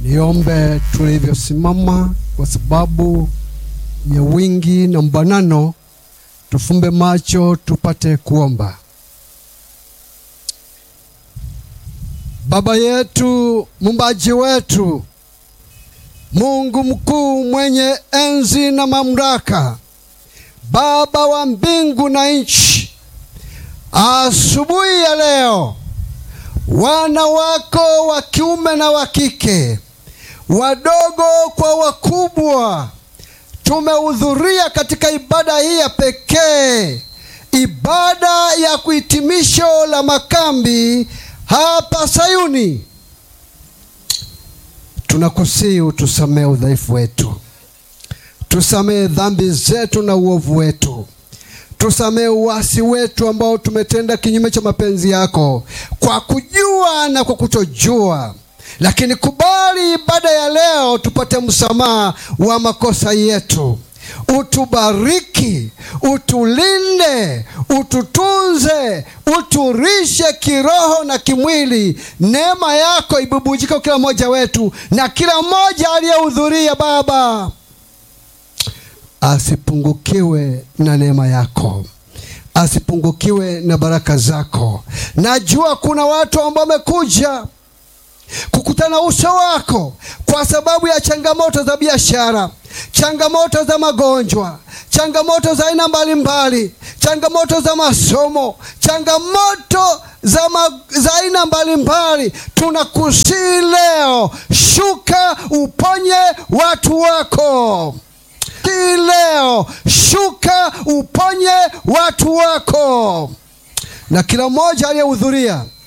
Niombe tulivyosimama kwa sababu ya wingi na mbanano, tufumbe macho tupate kuomba. Baba yetu, mumbaji wetu, Mungu mkuu mwenye enzi na mamlaka, Baba wa mbingu na nchi, asubuhi ya leo wana wako wa kiume na wa kike, wadogo kwa wakubwa, tumehudhuria katika ibada hii ya pekee, ibada ya kuhitimisho la makambi hapa Sayuni. Tunakusihi utusamehe udhaifu wetu, tusamehe dhambi zetu na uovu wetu tusamehe uasi wetu ambao tumetenda kinyume cha mapenzi yako kwa kujua na kwa kutojua, lakini kubali ibada ya leo tupate msamaha wa makosa yetu. Utubariki, utulinde, ututunze, uturishe kiroho na kimwili. Neema yako ibubujike kila mmoja wetu na kila mmoja aliyehudhuria Baba asipungukiwe na neema yako, asipungukiwe na baraka zako. Najua kuna watu ambao wamekuja kukutana uso wako kwa sababu ya changamoto za biashara, changamoto za magonjwa, changamoto za aina mbalimbali, changamoto za masomo, changamoto za, ma, za aina mbalimbali. Tunakusii leo, shuka uponye watu wako leo shuka uponye watu wako, na kila mmoja aliyehudhuria